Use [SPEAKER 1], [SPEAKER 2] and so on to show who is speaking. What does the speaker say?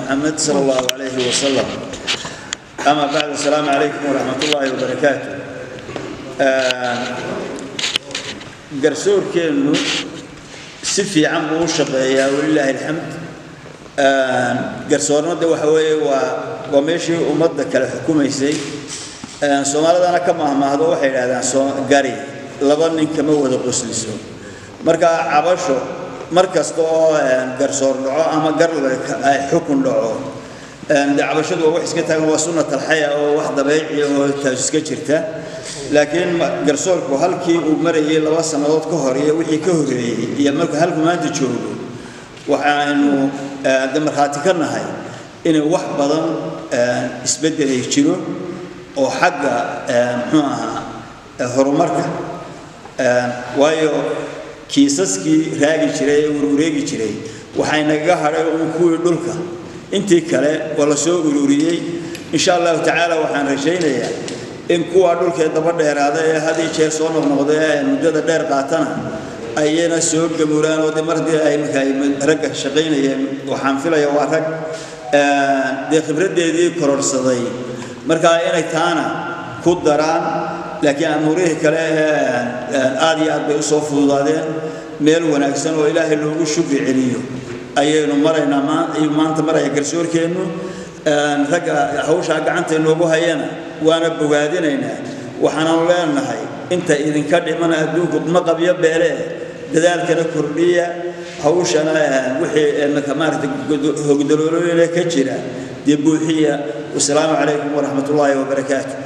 [SPEAKER 1] محمد صلى الله عليه وسلم أما بعد السلام عليكم ورحمة الله وبركاته قرسور كأنه سفي عم وشقيا ولله الحمد قرسورنا ده وحوي وماشي ومضى كلا حكومة يسي سومالي أنا كما ما هذا واحد هذا قاري لبنان كما هو قسلسو مركا عبشو mar kasta oo garsoor dhaco ama gar ay xukun dhaco cabashadu waa wax iska taagan waa sunnat alxaya oo wax dabeeci oo taas iska jirta laakiin garsoorku halkii uu marayay laba sannadood ka hor iyo wixii ka horreeyey iyo marka halku maanta joogo waxaaynu de markhaati ka nahay inay wax badan isbeddel ay jiro oo xagga muxuu ahaa horumarka waayo kiisaskii raagi jiray ee urureegi jiray waxay nagaga hadhay uun kuwii dhulka intii kale waa la soo ururiyey insha allahu tacaala waxaan rajaynayaa in kuwa dhulkee daba dheeraada ee had iyo jeer soo noqnoqda ee muddada dheer qaatana ayana soo gamuuraan oo de mar haddii ay marka ay ragga shaqaynayeen waxaan filaya waa rag dee khibraddeedii kororsaday marka inay taana ku daraan laakiin amuurihii kale aad iyo aad bay usoo fududaadeen meel wanaagsan oo ilaahay loogu shukri celiyo ayaynu maraynaa ayuu maanta maraya garsoorkeennu ragga hawshaa gacanta inoogu hayana waana bogaadinaynaa waxaananu leenahay inta idinka dhimana adduunku ma qabyo beelee dadaalkana kordhiya hawshana wixii maaragtay hogdaloolooyina ka jira dee buuxiya wasalaamu calaykum waraxmat ullaahi wabarakaatu